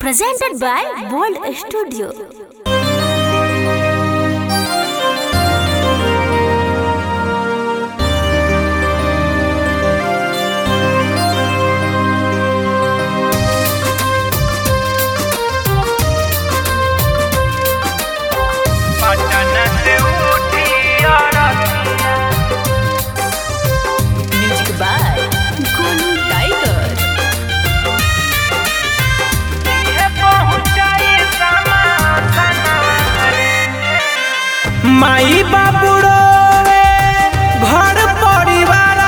presented by World Studio. Patan से उठी अरतिया Music by Golu Tiger. ये पहुंचाई समा सनवारे माई बाबू रोवे घर परिवार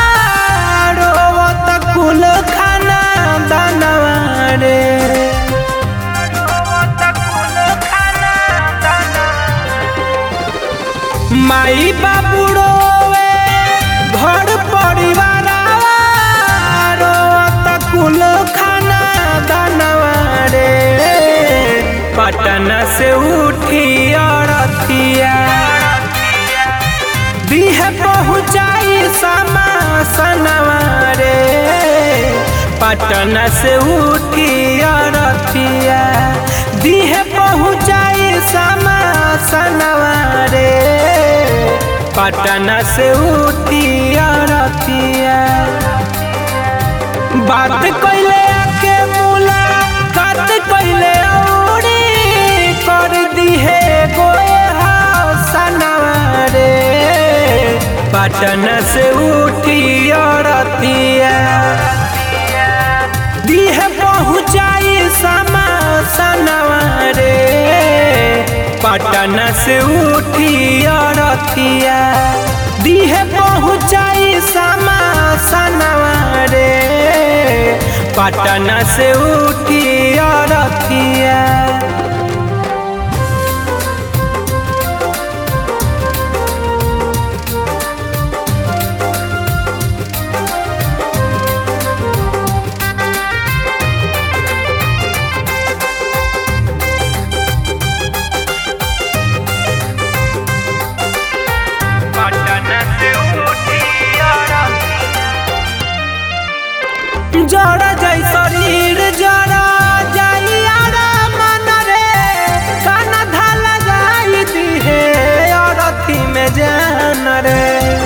रोवत कुल खाना दानवारे रोवत कुल खाना माई बाबू रोवे घर परिवार रोवत कुल खाना दानवारे पटना से उठी अरतिया दीह पहुँचाई समा सनवारे पटना से उठी अरतिया दीह पहुँचाई समा सनवारे पटना से उठी अरतिया बात कैले आके मुला बात कैले औरी कर दिहे गोए सनवारे पटन से उठी अरतिया दिहे पहुँचाई समा सनवारे पटन से उठी अरतिया दिहे पहुँचाई समा सनवारे पटना से उठी अरतिया पटना से उठी जड़ जाई शरीर जड़ जाई आराम मन रे कान धाल जाई दिहे अरथी में जान रे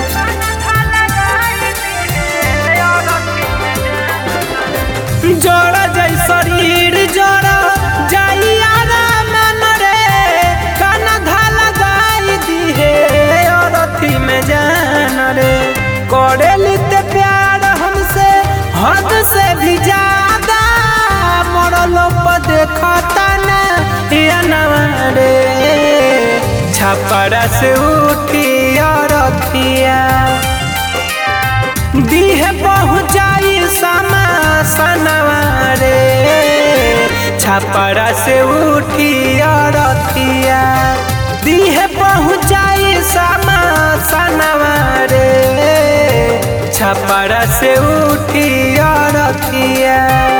जड़ जाई शरीर जड़ जाई आराम मन रे कान धाल जाई दिहे अरथी में जान रे करे लिते प्यार हमसे हद से भी ज्यादा मरलो पर देखता ना या नवारे छपरा से उठी अरथिया दीह पहुँचाई समा सनवारे छपरा से उठी अरथिया दीह पहुँचाई समा सनवारे छपरा से उठी अरथिया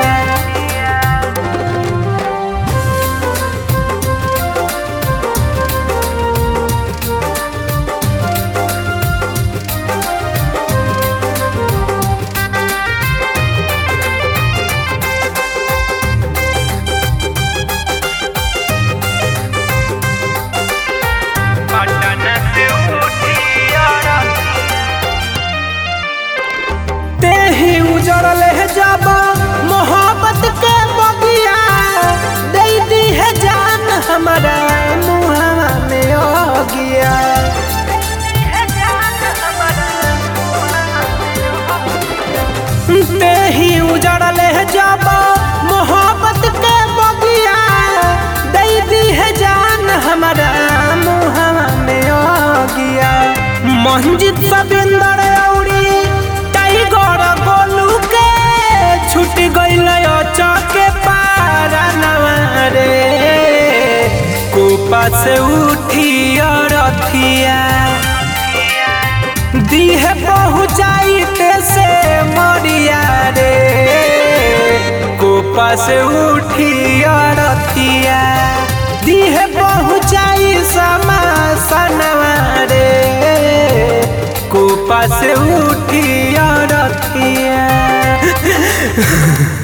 पटना से उठी तेही उजड़ल है जब मोहब्बत के बगिया दे दी है जान हमारा मुहावा में हो गया तेही उजड़ल है जब मोहब्बत के बगिया दे दी है जान हमारा मुहावा में हो गया मंजित सबिंदर औरी टाइगर गोलू के छूट गइल चौके पारा नवारे कोपा से उठी अरथिया दीह पहुँचाई से मरिया रे कोपा से उठी अरथिया दीह पहुँचाई समा सनवारे कोपा से उठी अरथिया